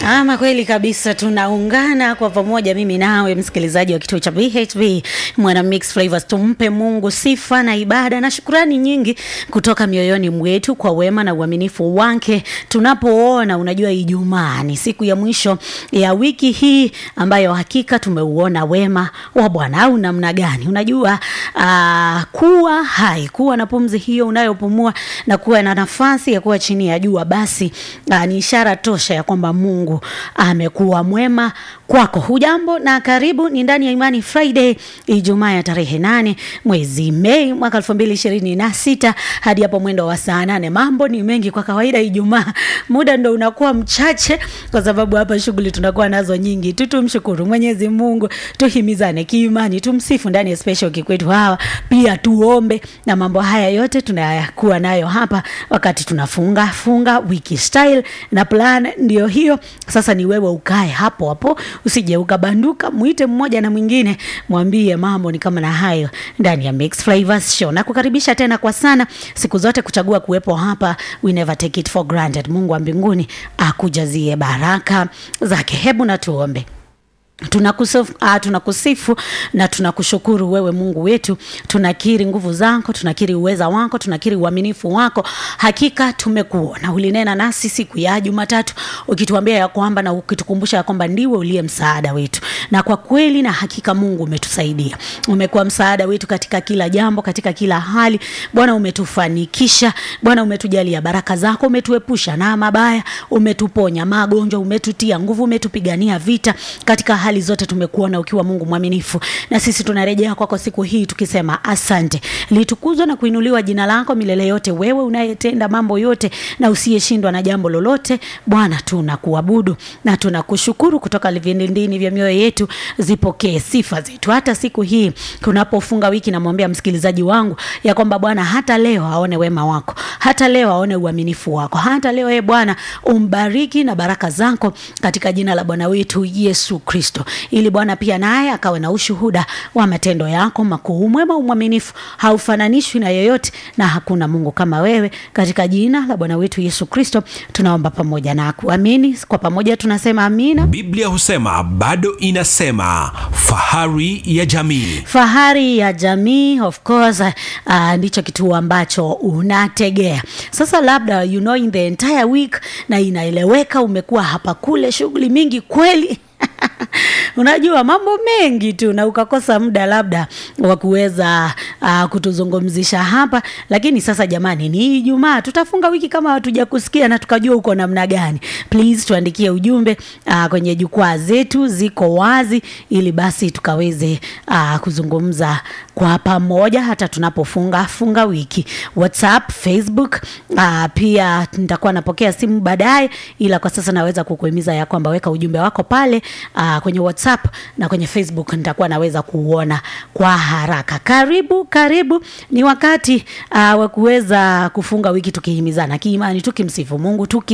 Ama kweli kabisa, tunaungana kwa pamoja, mimi nawe msikilizaji wa kituo cha BHB Mwana Mix Flavors. Tumpe Mungu sifa na ibada na shukrani nyingi kutoka mioyoni mwetu kwa wema na uaminifu wake. Tunapoona, unajua, Ijumaa ni siku ya mwisho ya wiki hii ambayo hakika tumeuona wema wa Bwana. Au namna gani? Unajua aa, kuwa hai, kuwa na pumzi hiyo unayopumua na kuwa na nafasi ya kuwa chini ya jua, basi aa, ni ishara tosha ya kwamba Mungu amekuwa mwema kwako. Hujambo na karibu, ni ndani ya Imani Friday, Ijumaa ya tarehe nane mwezi Mei mwaka elfu mbili ishirini na sita hadi hapo mwendo wa saa nane. Mambo ni mengi kwa kawaida, Ijumaa muda ndo unakuwa mchache, kwa sababu hapa shughuli tunakuwa nazo nyingi tu. Tumshukuru Mwenyezi Mungu, tuhimizane kiimani, tumsifu ndani ya special kikwetu hawa, pia tuombe, na mambo haya yote tunayakuwa nayo hapa wakati tunafunga funga wiki style na plan ndio hiyo. Sasa ni wewe ukae hapo hapo, usije ukabanduka, mwite mmoja na mwingine, mwambie mambo ni kama na hayo ndani ya Mix Flavors Show. Na kukaribisha tena kwa sana, siku zote kuchagua kuwepo hapa, we never take it for granted. Mungu wa mbinguni akujazie baraka zake. Hebu na tuombe. Tunakusifu, ah, tunakusifu na tunakushukuru wewe Mungu wetu. Tunakiri nguvu zako, tunakiri uweza wako, tunakiri uaminifu wako. Hakika tumekuona, ulinena nasi siku ya Jumatatu ukituambia ya kwamba na ukitukumbusha ya kwamba ndiwe uliye msaada wetu, na kwa kweli na hakika Mungu umetusaidia, umekuwa msaada wetu katika kila jambo, katika kila hali. Bwana umetufanikisha, Bwana umetujalia baraka zako, umetuepusha na mabaya, umetuponya magonjwa, umetutia nguvu, umetupigania vita katika hali zote tumekuona ukiwa Mungu mwaminifu, na sisi tunarejea kwako siku hii tukisema asante. Litukuzwe na kuinuliwa jina lako milele yote, wewe unayetenda mambo yote na usiyeshindwa na jambo lolote. Bwana, tunakuabudu na tunakushukuru kutoka vilindini vya mioyo yetu, zipokee sifa zetu hata siku hii tunapofunga wiki. Namwambia msikilizaji wangu ya kwamba Bwana, hata leo aone wema wako, hata leo aone uaminifu wako, hata leo e Bwana umbariki na baraka zako katika jina la Bwana wetu Yesu Kristo ili Bwana pia naye akawe na ushuhuda wa matendo yako makuu. Mwema umwaminifu, haufananishwi na yeyote, na hakuna Mungu kama wewe. Katika jina la Bwana wetu Yesu Kristo tunaomba pamoja na kuamini. Kwa pamoja tunasema amina. Biblia husema bado inasema, fahari ya jamii. Fahari ya jamii, of course, uh, ndicho kituo ambacho unategea sasa. Labda you know, in the entire week, na inaeleweka umekuwa hapa kule, shughuli mingi kweli unajua mambo mengi tu na ukakosa muda labda wa kuweza uh, kutuzungumzisha hapa, lakini sasa jamani, ni Ijumaa, tutafunga wiki kama hatuja kusikia na tukajua uko namna gani. Please tuandikie ujumbe uh, kwenye jukwaa zetu ziko wazi, ili basi tukaweze uh, kuzungumza kwa pamoja hata tunapofunga funga wiki. WhatsApp, Facebook, uh, pia nitakuwa napokea simu baadaye, ila kwa sasa naweza kukuhimiza ya kwamba weka ujumbe wako pale uh, kwenye WhatsApp na kwenye Facebook nitakuwa naweza kuuona kwa haraka. Karibu karibu, ni wakati uh, wa kuweza kufunga wiki tukihimizana kiimani, tukimsifu Mungu tuki